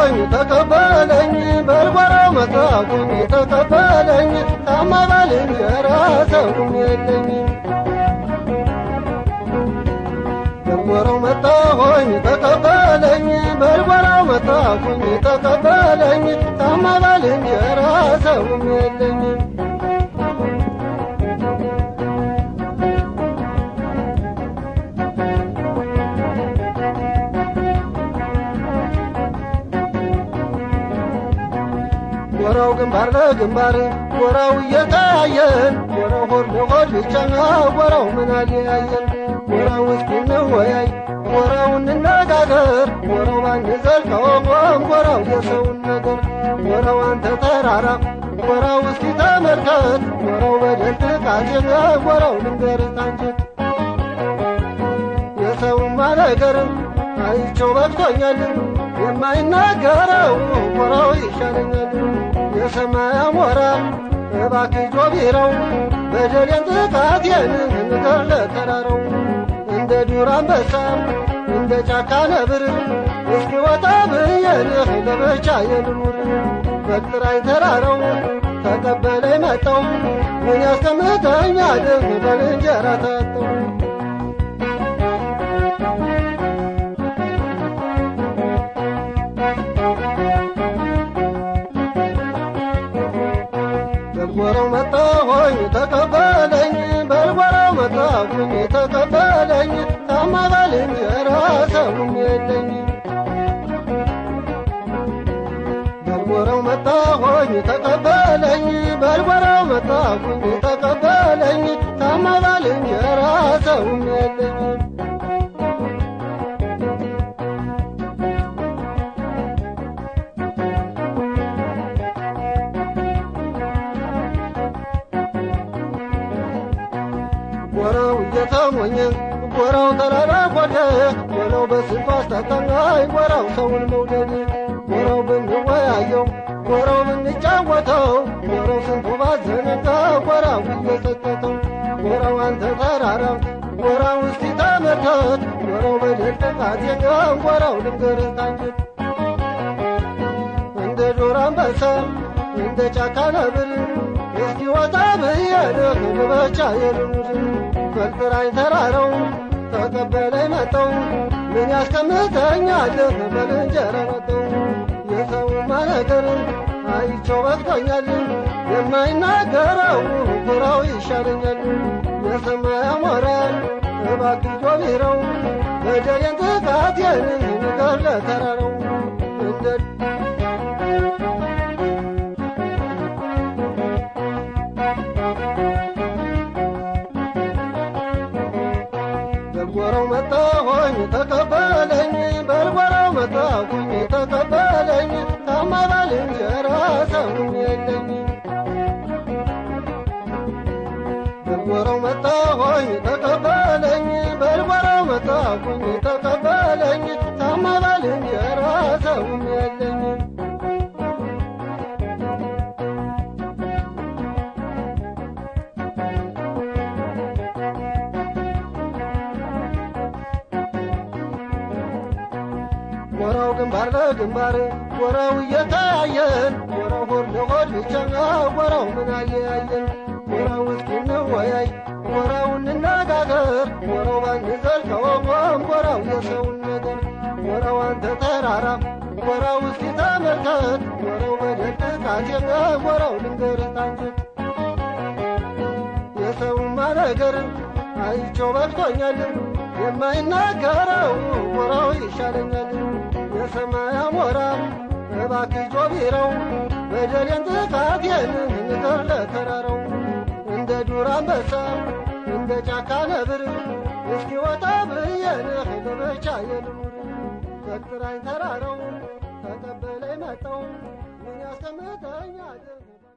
መጣሁኝ ተቀበለኝ በርበራው መጣሁኝ ተቀበለኝ ታማ ባልንጀራ ሰውም የለኝ በርበራው መጣሁኝ ተቀበለኝ በርበራው መጣሁኝ ተቀበለኝ ታማ ባልንጀራ ሰውም የለኝ ጎራው ግንባር ለግንባር ጎራው እየታየን ጎራው ሆድ ለሆድ ብቻ ጎራው ምን አለያየን ጎራው እስኪ እንወያይ ጎራው እንነጋገር ጎራው ባንዘልቀውም ጎራው የሰውን ነገር ጎራው አንተ ተራራ ጎራው እስኪ ተመልከት ጎራው በደል ጥቃቴን ጎራው ልንገርህ ታንጀት የሰውማ ነገርም አይቼው በቅቶኛል የማይናገረው ጎራው ይሻለኛል የሰማይ አሞራ እባክህ ጆቢራው በደሌን ጥቃቴን ንገር ለተራራው እንደ ዱር አንበሳ እንደ ጫካ ነብር እስኪ ወጣ ብዬንህ ለብቻ የልኑር በጥራይ ተራራው ተቀበለኝ መጣው ምን ያስቀምጠኛል በልንጀራ ታጠው በልጎራው መጣሁኝ ተቀበለኝ በልጎራው መጣሁኝ ተቀበለኝ ታማ ባልንጀራ ሰውም የለኝ በልጎራው መጣሁኝ ተቀበለኝ በልጎራው መጣሁኝ ተቀበለኝ ታማ ባልንጀራ ሰውም የለኝ ጎራው እየተሞኘ ጎራው ተራራ ጎደ ጎራው በስንቱ አስታጠናይ ጎራው ሰውን መውደድ ጎራው ብንወያየው ጎራው ብንጫወተው ጎራው ስንቱ ባዘነጋ ጎራው እየሰጠተው ጎራው አንተ ተራራ ጎራው እስቲ ተመልከት ጎራው በደል ጥቃት የለም ጎራው ልንገርህ ታንጀት እንደ ዶር አንበሳ እንደ ጫካ ነብር እስኪ ወጣ ብዬልህ ልበቻ የልሙድ ፈልጥራኝ ተራረው ተቀበለኝ መጠው ምን ያስቀምጠኛልህ በልንጀራ መጠው የሰውማ ነገር አይቼው በቅቶኛል የማይናገረው ጎራው ይሻለኛል የሰማይ አሞራ እባክህ ጆቢራው በደሌን ጥቃቴን ንገር ለተራራው እንደ በልጎራው መጣሁኝ ተቀበለኝ በልጎራው መጣሁኝ ተቀበለኝ ታማ ባልንጀራ ሰውም የለኝ በልጎራው መጣሁኝ ተቀበለኝ በልጎራው መጣሁኝ ተቀበለኝ ታማ ባልንጀራ ሰውም የለኝ ጎራው ግንባር ለግንባር ጎራው እየታየን ጎራው ሆድ ለሆድ ብቻ ጎራው ምን አለያየን ጎራው እስኪ እንወያይ ጎራው እንነጋገር ጎራው ባንዘልቀውም ጎራው የሰውን ነገር ጎራው አንተ ተራራ ጎራው እስኪ ተመልከት ጎራው በደል ጥቃቴን ጎራው ልንገርህ ታንጀት የሰውማ ነገር አይቼው በቅቶኛል የማይናገረው ጎራው ይሻለኛል የሰማይ አሞራ እባክህ ጆቢራው በደሌን ጥቃቴን ንገር ለተራራው እንደ ዱር አንበሳ እንደ ጫካ ነብር እስኪ ወጣ ብዬንህ ለብቻ የልሙር በጥራኝ ተራራው ተቀበለኝ መጣው ምን ያስቀምጠኛል